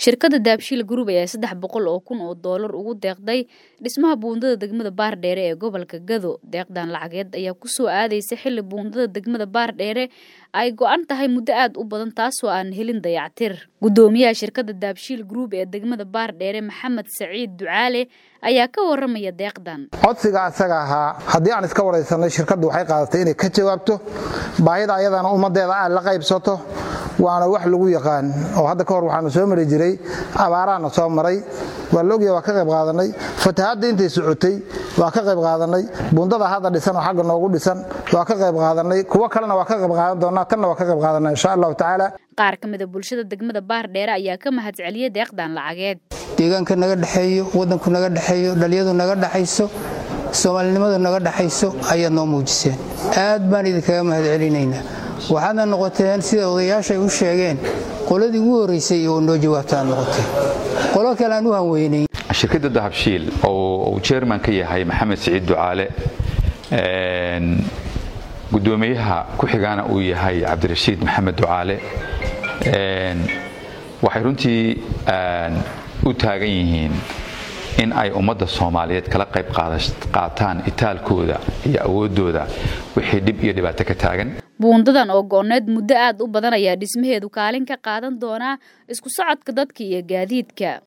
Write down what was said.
shirkadda daabshiil group ayaa saddex boqol oo kun oo doolar ugu deeqday dhismaha buundada degmada baardheere ee gobolka gado deeqdan lacageed ayaa kusoo aadaysa xilli buundada degmada baardheere ay go-an tahay muddo aada u badan taasoo aan helin dayactir guddoomiyaha shirkadda daabshiil group ee degmada baardheere maxamed saciid ducaale ayaa ka waramaya deeqdan codsiga asaga ahaa haddii aan iska waraysanay shirkaddu waxay qaadatay inay ka jawaabto baahida ayadana ummaddeeda aad la qaybsato waana wax lagu yaqaan oo hadda ka hor waxaanu soo mari jiray abaaraana soo maray waa la ogyaha waa ka qayb qaadanay fatahaadda intay socotay waa ka qayb qaadanay bundada hadda dhisan oo xagga noogu dhisan waa ka qayb qaadanay kuwo kalena waa ka qayb qaadan doonaa tanna waa ka qayb qaadanaa insha allahu tacaala qaar ka mida bulshada degmada baardheere ayaa ka mahad celiyay deeqdan lacageed deegaanka naga dhexeeyo waddanku naga dhexeeyo dhaliyadu naga dhexayso soomaalinimadu naga dhexayso ayaad noo muujiseen aad baan idinkaga mahad celinaynaa waxaadna noqoteen sida odayaashay u sheegeen qoladii ugu horraysay oo noo jawaabta aad noqoteen qolo kale aan u hanweynayn shirkadda dahabshiil oo uu jerman ka yahay maxamed siciid ducaale guddoomiyaha ku xigaana uu yahay cabdirashiid maxamed ducaale waxay runtii u taagan yihiin in ay ummadda soomaaliyeed kala qayb qaataan itaalkooda iyo awooddooda wixii dhib iyo dhibaato ka taagan buundadan oo go-oneed muddo aad u badan ayaa dhismaheedu kaalin ka qaadan doonaa isku socodka dadka iyo gaadiidka